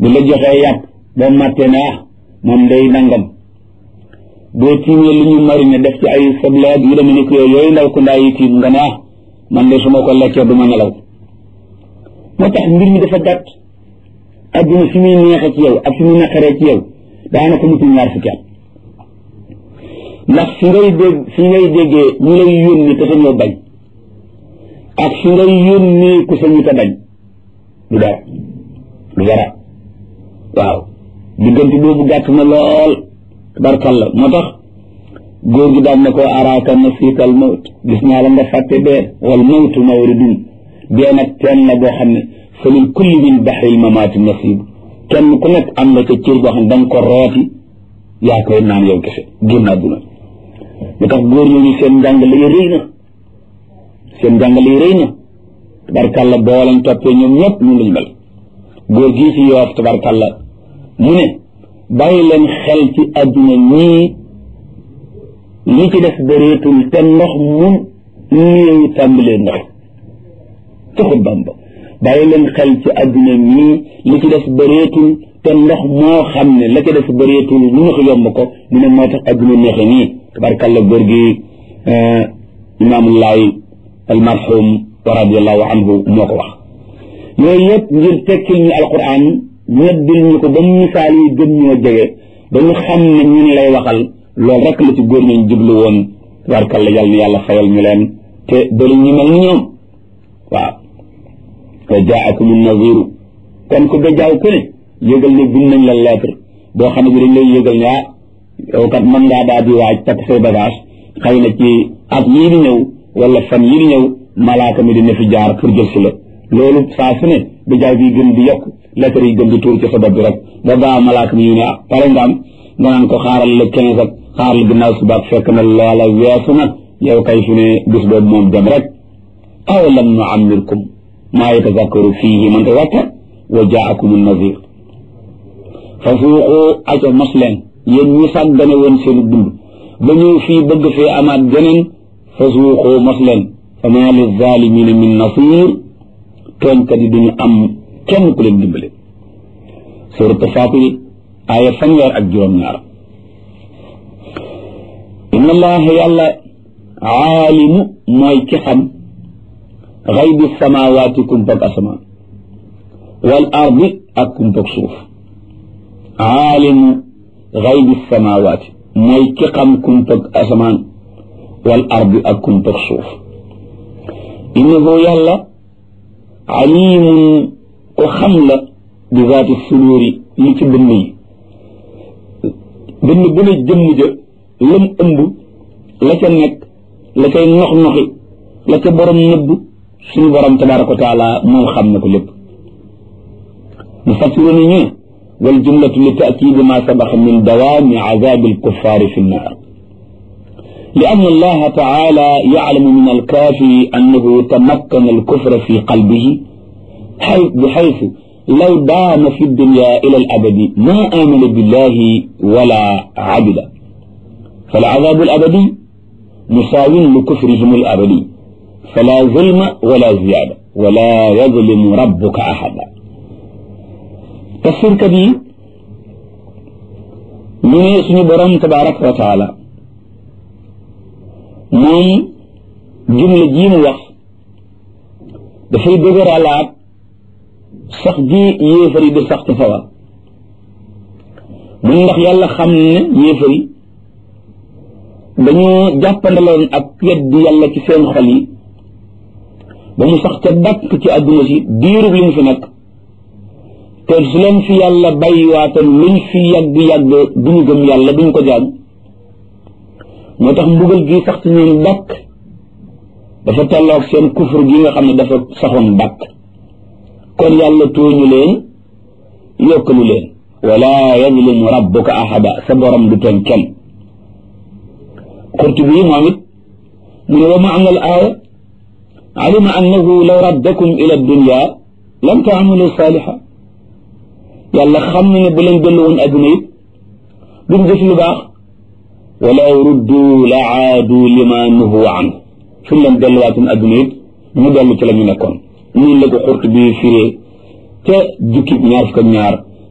bu la joxee yàpp boo màttee ne ah moom day nangam boo tiimee lu ñu marine def ci ay soble ak yu demee ni ko yooyu ndaw ku ndaa yi tiim nga ne ah man de su ma ko lekkee du ma nelaw moo tax mbir mi dafa gàtt adduna fi muy neexee ci yow ak fi muy naqaree ci yow daanaka mutul ñaar fukki at ndax fi ngay dégg fi ngay déggee ñu lay yónni te sañoo bañ ak fi ngay yónni ku sañu te bañ du dara du dara waaw diggante boobu gàtt na lool tabarkalla moo tax góor gi daan na ko araaka nasiital mawt gis naa la nga fàtte dee wal mawtu mawridun dee nag teen la boo xam ne fa lil kulli min baxril mamaati nasiib kenn ku nekk am na ca cër boo xam ne da nga ko rooti yaa koy naan yow kese génn àdduna lu tax góor ñooñu seen njàngale yi rëy na seen njàngale yi rëy na tabarkalla boo leen toppee ñoom ñëpp ñu lañu mel góor gii ci yoof tabarkalla mu ne bàyyi leen xel ci àdduna ñii li ci def bëreetul te ndox mu néew tàmbalee ndox taxut bamba bàyyi leen xel ci àdduna ñii li ci def bëreetul te ndox moo xam ne la ci def bëreetul lu ñu ko yomb ko mu ne moo tax àdduna neexe nii tabarkalla góor gi imaamullahi almarhum wa radiallahu anhu moo ko wax yooyu yëpp ngir tekkil ñu alquran ñeddil ñu ko ba misaal yi gën ñoo jege ba ñu xam ne ñun lay waxal loolu rek la ci góor ñooñ jublu woon tabarkalla yàlla na yàlla fayal ñu leen te bëri ñu mel ni ñoom waaw wa jaakum naziru kon ku bejaaw ku ne yëgal ne bind nañ la lettre boo xam ne bi dañ lay yëgal ne ah yow kat mën ngaa daal di waaj takk say bagage xëy na ci at yii di ñëw wala fan yii di ñëw malaaka mi dina fi jaar pour jël si la loolu saa su ne bejaaw bi gën di yokk lettre yi gën di tuur ci sa bopp bi rek ba baa malaaka mi ñu ne ah pare nga am nga naan ko xaaral la quinze ak xaaral la ginnaaw suba ak fekk na loola weesu nag yow kay fi ne bis boobu moom dem rek aw lam nu amirkum maa yatazakkaru fiihi man tazakkar wa jaakum nazir fa suuxu aca mos leen yéen ñi sàggane woon seenu dund ba ñëw fii bëgg fee amaat geneen fa suuxu mos leen fa maa li zalimina min nasir tooñkat yi duñu am kenn ku leen dimbale suuratu Faatir aaya fanweer ak juróom-ñaar inna allaha yàlla aalimu mooy ki xam xaybi samawaati kumpag asamaan wal ardi ak kumpag suuf aalimu xaybi samawaati mooy ki xam kumpag asamaan wal ardi ak kumpag suuf innahu yàlla alimun ko xam la bi zaati suduuri li ci dënn yi dënn bu ne jëmm ja lam ëmb la ca nekk la cay nox noxi la ca borom nëbb suñu borom tabaraka wa taala moom xam na ko lépp mu fassiru ni ñu wal jumlatu li taakidi ma sabaxa min dawaami azabi alkuffari fi nnaar لأن الله تعالى يعلم من الكافر أنه تمكن الكفر في قلبه بحيث لو دام في الدنيا إلى الأبد ما آمن بالله ولا عبد فالعذاب الأبدي مساو لكفرهم الأبدي فلا ظلم ولا زيادة ولا يظلم ربك أحدا تفسير كبير من اسم برم تبارك وتعالى moom jumla jii mu wax dafay dëgëralaat sax ji yéefar yi di sax ci sawar mun ndax yàlla xam ne yéefar yi dañoo jàppandaloon ak weddi yàlla ci seen xol yi ba mu sax ca dàkk ci àdduna si diirub li mu fi nekk te su leen fi yàlla bàyyiwaatoon luñ fi yàgg-yàgg duñu gëm yàlla duñ ko jaam moo tax mbugal gi sax ci ñoom dàkk dafa tolloog seen kufur gi nga xam ne dafa saxoon dàkk kon yàlla tooñu leen yokkalu leen wala yazlimu rabbuka ahada sa borom du tooñ kenn qurtubi moom it mu ne wa maana al aaya alima annahu law raddakum ila dunya lam taamalu saaliha yàlla xam na ne bu leen dellu woon adduna it duñ def lu baax walaw ruddu la aadu lima nuhu an suñ leen delluwaatoon adduna it ñu dellu ci la ñu nekkoon ñun la ko xurt bi firee ca jukki ñaar fukk ak ñaar